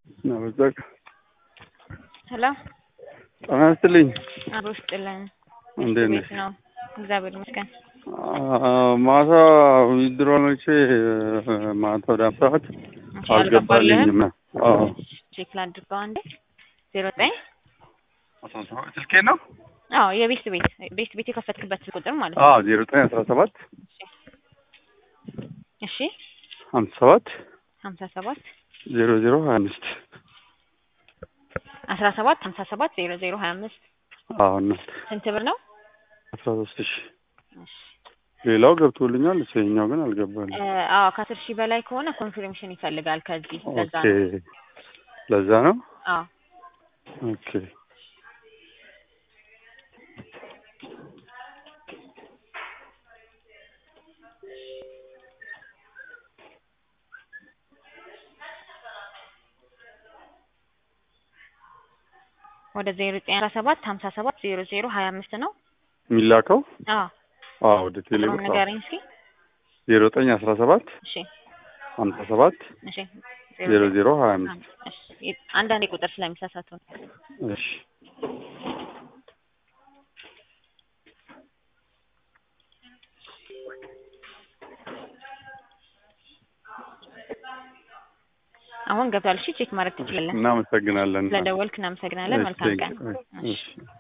በቃ ሄሎ ጤና ይስጥልኝ። አብሮ ስጥልን። እንዴት ቤት ነሽ? ነው? እግዚአብሔር ይመስገን። አ- ማታ ዊድሮኖቼ ማታ ወደ አምሳት እሺ፣ አልገባልኝም። አዎ ቼክ ላድርገው አንዴ። ዜሮ ዘጠኝ አስራ ሰባት ስልኬ ነው። አዎ የቤት ቤት ቤት ቤት የከፈትክበት ቁጥር ማለት ነው። አዎ ዜሮ ዘጠኝ አስራ ሰባት እሺ ሀምሳ ሰባት ሀምሳ ሰባት ዜሮ ዜሮ ሀያ አምስት አስራ ሰባት ሀምሳ ሰባት ዜሮ ዜሮ ሀያ አምስት አዎ እናት ስንት ብር ነው? አስራ ሶስት ሺ እሺ ሌላው ገብቶልኛል። እሰኛው ግን አልገባልኝ። እ፣ አዎ ከአስር ሺህ በላይ ከሆነ ኮንፊርሜሽን ይፈልጋል ከዚህ ለዛ ኦኬ ነው። ለዛ ነው። አዎ ኦኬ ወደ ዜሮ ዘጠኝ አስራ ሰባት ሀምሳ ሰባት ዜሮ ዜሮ ሀያ አምስት ነው። የሚላከው አዎ አዎ ወደ ቴሌ ቁጥሩን ንገረኝ እስኪ። ዜሮ ዘጠኝ አስራ ሰባት እሺ ሀምሳ ሰባት እሺ ዜሮ ዜሮ ሀያ አምስት እሺ አንዳንዴ ቁጥር ስለሚሳሳቱ ነው። እሺ አሁን ገብቷል። እሺ ቼክ ማድረግ ትችላለህ። እናመሰግናለን። ስለደወልክ እናመሰግናለን። መልካም ቀን። እሺ፣ እሺ። እሺ።